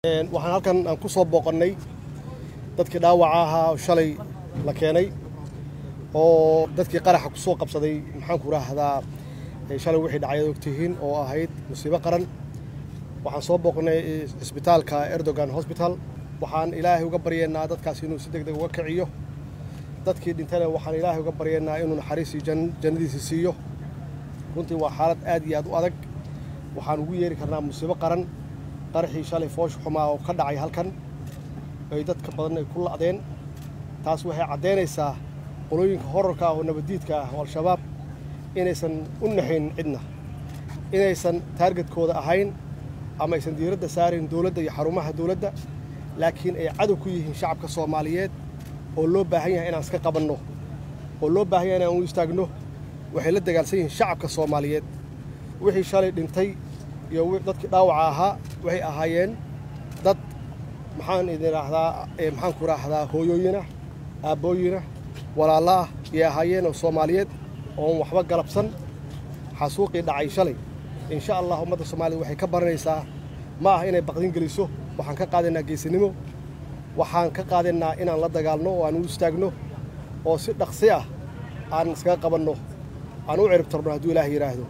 waxaan halkan aan ku soo booqannay dadkii dhaawaca ahaa oo shalay la keenay oo dadkii qaraxa ku soo qabsaday maxaanku raahdaa shalay wixii dhacay ad ogtihiin oo ahayd musiibo qaran waxaan soo booqnay cisbitaalka erdogan hosbital waxaan ilaahay uga baryeennaa dadkaas inuu si deg deg uga kiciyo dadkii dhintana waxaan ilaahay uga baryeennaa inuu naxariisii jannadiisi siiyo runtii waa xaalad aad iyo aad u adag waxaan ugu yeeri karnaa musiibo qaran qaraxii shalay foosh xumaa oo ka dhacay halkan ay dadka badan ay ku la'deen taas waxay caddaynaysaa qolooyinka horarka ah oo nabaddiidka ah oo al-shabaab inaysan u naxayn cidna inaysan taargetkooda ahayn ama aysan diiradda saarayn dowladda iyo xarumaha dowladda laakiin ay cadow ku yihiin shacabka soomaaliyeed oo loo baahan yahay inaan iska qabanno oo loo baahan yahay inaan u istaagno waxay la dagaalsan yihiin shacabka soomaaliyeed wixii shalay dhintay iyo dadkii dhaawaca ahaa waxay ahaayeen dad maxaan idin raahdaa maxaanku raahdaa hooyooyinah aabbooyinah walaalla ah ayay ahaayeen oo soomaaliyeed oon waxba galabsan xasuuqii dhacay shalay insha allah ummadda soomaaliyed waxay ka baranaysaa ma ah inay baqdin geliso waxaan ka qaadaynaa geesinimo waxaan ka qaadaynaa inaan la dagaalno oo aan u istaagno oo si dhaqsi ah aan iskaga qabanno aan u ciribtarno hadduu ilaah yidhaahdo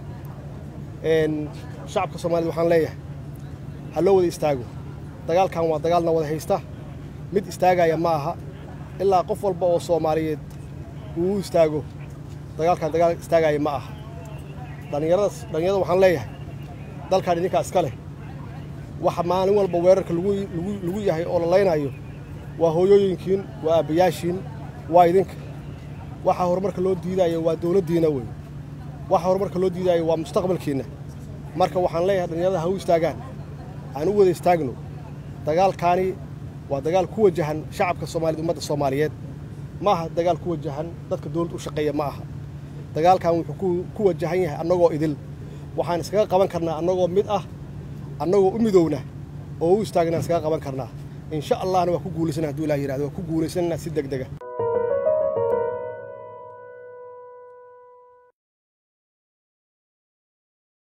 shacabka soomaaliyed waxaan leeyahay ha loo wada istaago dagaalkan waa dagaalna wada haysta mid istaagaya ma aha ilaa qof walba oo soomaaliyeed uu u istaago dagaalkan dagaal istaagaya ma aha dhallinyaradaas dhallinyarada waxaan leeyahay dalkan idinkaa iska leh waxa maalin walba weerarka lagu yahay oo la laynayo waa hooyooyinkiin waa aabbayaashiin waa idinka waxa horumarka loo diidaayo waa dowladdiina wey waxa horumarka loo diidaayo waa mustaqbalkiinna marka waxaan leeyahay dhallinyarada ha u istaagaan aan u wada istaagno dagaalkaani waa dagaal ku wajahan shacabka soomaaliyed ummadda soomaaliyeed ma aha dagaal ku wajahan dadka dowladda u shaqeeya ma aha dagaalkan wuxuu ku wajahan yahay annagoo idil waxaan iskaga qaban karnaa annagoo mid ah annagoo u midowna oo u istaagna iskaga qaban karnaa insha allahna waa ku guulaysana haduu ilah yirahdo waa ku guulaysanaynaa si deg dega